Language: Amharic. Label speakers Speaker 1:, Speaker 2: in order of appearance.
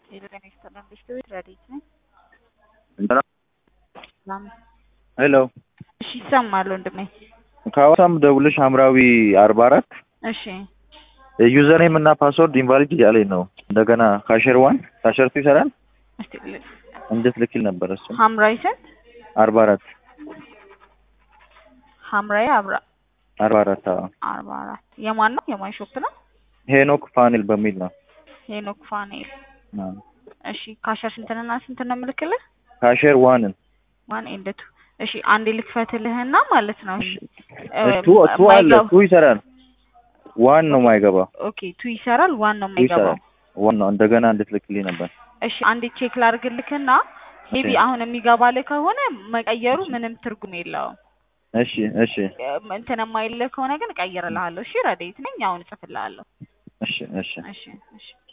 Speaker 1: የጤና ኢንዱስትሪ ረዲት ነኝ።
Speaker 2: ሄሎ
Speaker 1: እሺ ይሰማል ወንድሜ።
Speaker 2: ከሐዋሳም ደውልሽ ሐምራዊ አርባ አራት
Speaker 1: እሺ
Speaker 2: ዩዘር ኔም እና ፓስወርድ ኢንቫሊድ እያለኝ ነው። እንደገና ካሸር ዋን ካሸር ቱ ይሰራል
Speaker 1: እስቲ ል-
Speaker 2: እንዴት ልክል ነበር እሱ
Speaker 1: ሐምራዊ ስንት
Speaker 2: አርባ አራት
Speaker 1: ሐምራዊ አብራ
Speaker 2: አርባ አራት አዎ
Speaker 1: አርባ አራት የማን ነው? የማን ሾፕ ነው?
Speaker 2: ሄኖክ ፓኔል በሚል ነው
Speaker 1: ሄኖክ ፋኔል።
Speaker 2: አዎ።
Speaker 1: እሺ ካሸር ስንትንና ስንት ነው የምልክልህ?
Speaker 2: ካሸር ዋንን
Speaker 1: ዋን ኤንድ ቱ። እሺ አንዴ ልክፈትልህና ማለት ነው
Speaker 2: እሺ
Speaker 1: እ፣
Speaker 2: ቱ ቱ አለ
Speaker 1: ማይገባ-
Speaker 2: ቱ ይሰራል ዋን ነው ማይገባው
Speaker 1: ኦኬ ቱ ይሰራል፣ ዋን ነው
Speaker 2: ቱ
Speaker 1: የማይገባው።
Speaker 2: ይሰራል ዋን ነው እንደገና እንዴት ልክልኝ ነበር
Speaker 1: እሺ አንዴ ቼክ ላድርግልክና ሜቢ
Speaker 2: እሺ።
Speaker 1: አሁን የሚገባልህ ከሆነ መቀየሩ ምንም ትርጉም የለውም።
Speaker 2: እሺ እሺ
Speaker 1: እ፣ እንትን የማይልህ ከሆነ ግን እቀይርልሃለሁ። እሺ ረዴት ነኝ። አሁን እጽፍልሃለሁ።
Speaker 2: እሺ እሺ
Speaker 1: እሺ እሺ